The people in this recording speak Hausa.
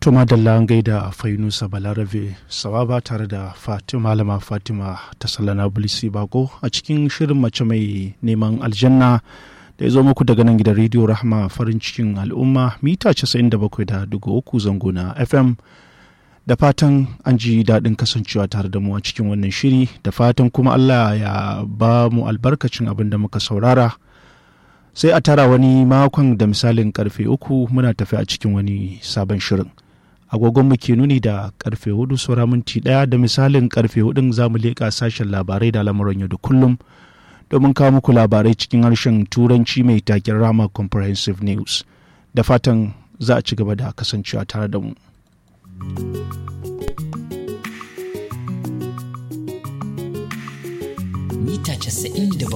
To madalla an gaida Fainusa Balarabe sawaba tare da Fatima Malama Fatima ta Sallana Bulisi Bako a cikin shirin mace mai neman aljanna da ya zo muku daga nan gidan rediyo Rahma farin cikin al'umma mita 97.3 zango na FM da fatan an ji daɗin kasancewa tare da mu a cikin wannan shiri da fatan kuma Allah ya ba mu albarkacin abin da muka saurara. sai a tara wani makon da misalin karfe uku muna tafi a cikin wani sabon shirin agogon mu ke nuni da karfe hudu saura minti daya da misalin karfe hudun za mu leƙa sashen labarai da lamuran yau da kullum domin kawo muku labarai cikin harshen turanci mai taken rama comprehensive news da fatan za a ci gaba da kasancewa tare da mu. mita 97